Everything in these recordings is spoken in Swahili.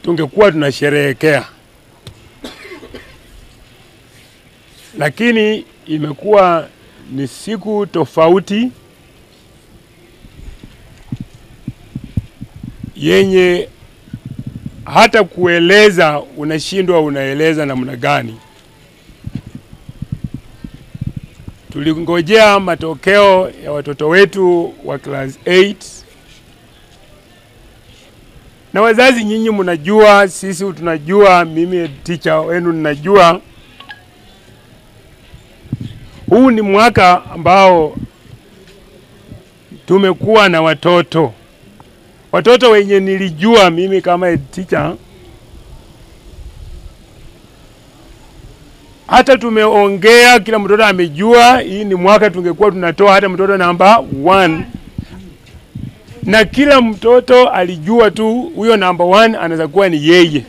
tungekuwa tunasherehekea, lakini imekuwa ni siku tofauti yenye hata kueleza unashindwa unaeleza namna gani. Tulingojea matokeo ya watoto wetu wa class 8 na wazazi, nyinyi mnajua, sisi tunajua, mimi teacher wenu ninajua, huu ni mwaka ambao tumekuwa na watoto watoto wenye nilijua mimi kama teacher, hata tumeongea, kila mtoto amejua hii ni mwaka tungekuwa tunatoa hata mtoto namba one, na kila mtoto alijua tu huyo namba one anaweza kuwa ni yeye.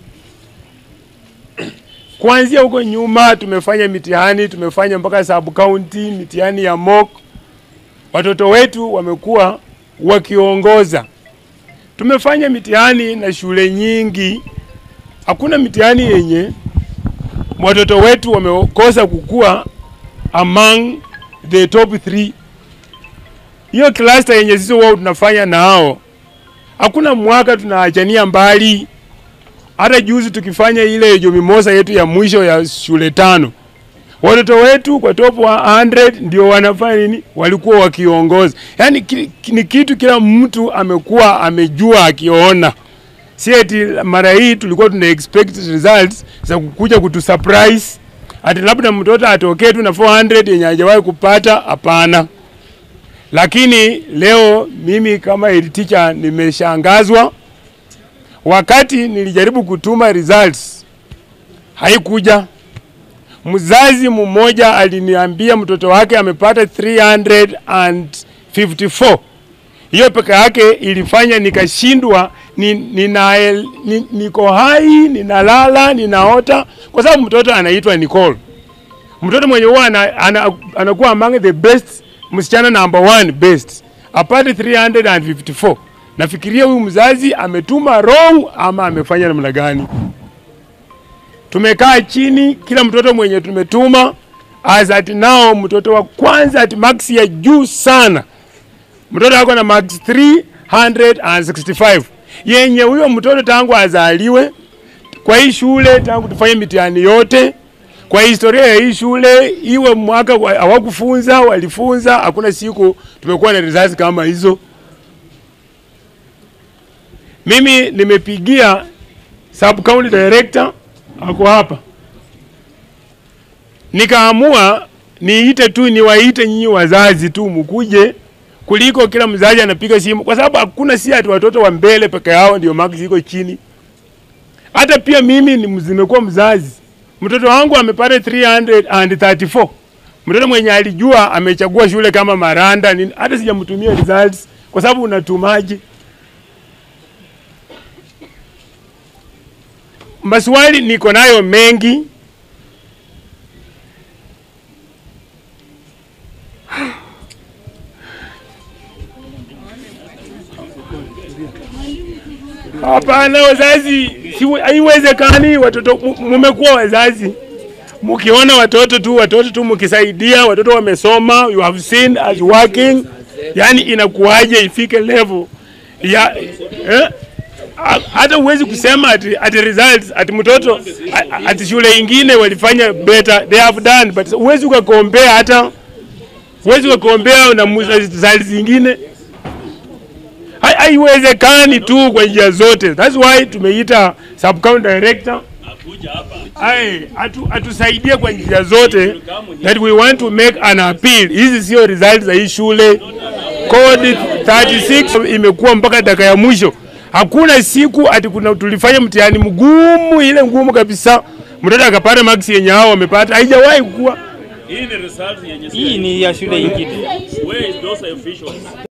Kuanzia huko nyuma tumefanya mitihani, tumefanya mpaka sub county, mitihani ya mock. Watoto wetu wamekuwa wakiongoza tumefanya mitihani na shule nyingi, hakuna mitihani yenye watoto wetu wamekosa kukua among the top 3. Hiyo cluster yenye sisi wao tunafanya nao, hakuna mwaka tunaachania mbali. Hata juzi tukifanya ile Jumimosa yetu ya mwisho ya shule tano, watoto wetu kwa top 100 ndio wanafanya nini, walikuwa wakiongoza. Yani ki, ni kitu kila mtu amekuwa amejua akiona, si eti mara hii tulikuwa tuna expect results za kukuja kutu surprise ati labda mtoto atokee tu na 400 yenye hajawahi kupata. Hapana. Lakini leo mimi kama head teacher nimeshangazwa. Wakati nilijaribu kutuma results haikuja mzazi mmoja aliniambia mtoto wake amepata 354. Hiyo peke yake ilifanya nikashindwa, ni, nina, ni, niko hai ninalala ninaota, kwa sababu mtoto anaitwa Nicole, mtoto mwenye huwa ana, ana, anakuwa among the best, msichana number one best, apate 354. Nafikiria huyu mzazi ametuma wrong ama amefanya namna gani? Tumekaa chini, kila mtoto mwenye tumetuma as at now, mtoto wa kwanza at max ya juu sana, mtoto ako na max 365 yenye huyo mtoto tangu azaliwe kwa hii shule, tangu tufanye mitihani yote kwa historia ya hii shule, iwe mwaka hawakufunza walifunza, hakuna siku tumekuwa na results kama hizo. Mimi nimepigia sub county director ako hapa, nikaamua niite tu niwaite nyinyi wazazi tu mkuje, kuliko kila mzazi anapiga simu, kwa sababu hakuna si ati watoto wa mbele peke yao ndio marks ziko chini. Hata pia mimi nimekuwa mzazi, mtoto wangu amepata 334 mtoto mwenye alijua amechagua shule kama Maranda nini, hata sijamtumia results kwa sababu unatumaje? Maswali niko nayo mengi. Hapana, wazazi, haiwezekani. Watoto mumekuwa wazazi, mkiona watoto tu watoto tu mkisaidia watoto wamesoma, you have seen as working, yani inakuwaje ifike level ya eh? hata huwezi kusema ati, ati results ati mtoto ati shule ingine walifanya better they have done but huwezi ukakombea hata huwezi ukakombea na results zingine haiwezekani tu kwa njia zote that's why tumeita sub county director ai atu, atusaidie kwa njia zote that we want to make an appeal hizi sio results za hii shule code 36 imekuwa mpaka dakika ya mwisho Hakuna siku ati kuna tulifanya mtihani mgumu ile ngumu kabisa, mtoto akapata max yenye hao wamepata, haijawahi kuwa. Hii ni result yenye Hii ni ya shule ingine. Where is those officials?